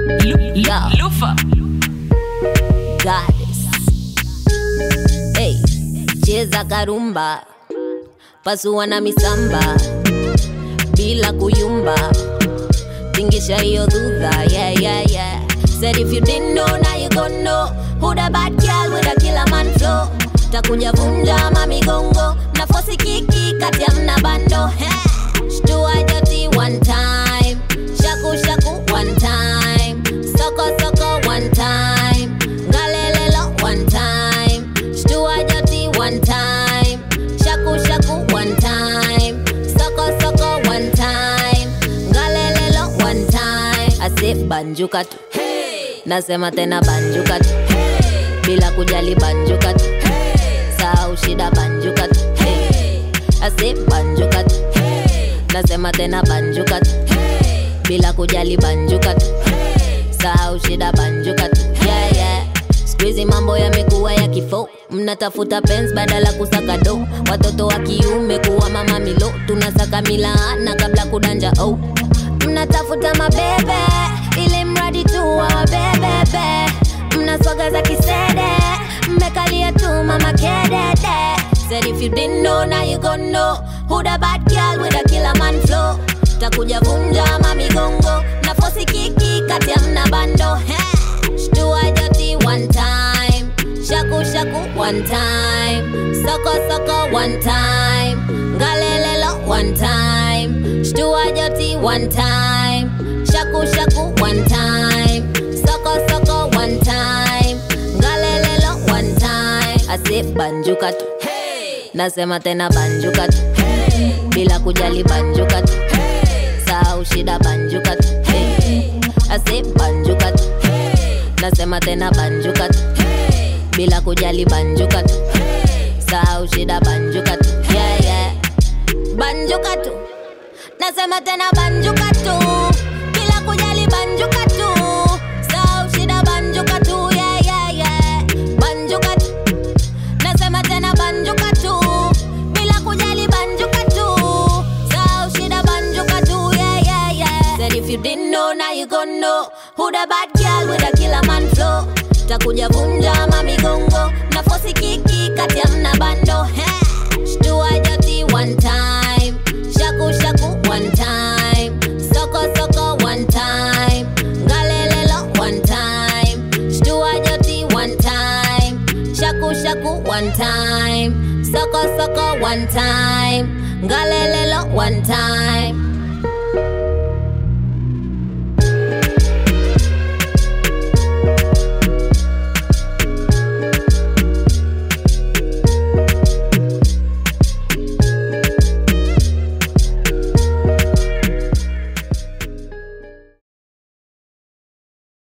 Yeah. Lufa. goddess. Hey, cheza karumba, pasua na misamba bila kuyumba, tingisha hiyo dhudha, yeah, yeah, yeah. Said if you didn't know, now you gon' know who the bad girl with a killer man flow. Takuja vunja mamigongo, nafosi kiki kati ya mna bando. Hey, shtua joti one time, shaku shaku one time, soko soko one time, ngalelelo one time, shtua joti one time, shaku shaku one time, soko soko one time, ngalelelo one time. Ase banjuka tu, nasema tena banjuka tu, bila kujali banjuka tu, sahau shida banjuka tu, ase banjuka tu, nasema tena banjuka tu, bila kujali banjuka tu, sahau shida banjuka tu, yeah, yeah. Squeezy mambo yamekuwa ya kifo, mnatafuta pens badala kusaka do. Watoto wa kiume kuwa mama milo, tunasaka milaana kabla kudanja oh. Mnatafuta mabebe ili mradi tu wawabebebe, mnaswaga za kisede, mmekalia tu mama kedede. Said if you didn't know, now you gon' know who the bad girl with a killer man flow. Takuja vunja mamigongo, nafosi kiki kati ya mna bando hey. Shtua joti one time, shaku shaku one time, soko soko one time, ngalelelo one time. Shtua joti one time, shaku shaku one time, soko soko one time, ngalelelo one time. Ase banjuka tu, nasema tena banjuka tu, bila kujali banjuka tu, sahau shida banjuka tu, ase banjuka tu nasema tena banjuka tu bila kujali banjuka tu sahau shida banjuka tu yeah, yeah. banjuka tu nasema tena banjuka tu bila kujali banjuka tu sahau shida banjuka tu yeah, yeah, yeah. banjuka tu nasema tena banjuka tu bila kujali banjuka tu sahau shida banjuka tu yeah, yeah, yeah. Said if you didn't know now you gon' know who the bad girl with a killer man flow takuja vunja mamigongo nafosi kiki kati ya mna bando hey. shtua joti one time shaku shaku one time soko soko one time ngalelelo one time shtua joti one time shaku shaku one time soko soko one time ngalelelo one time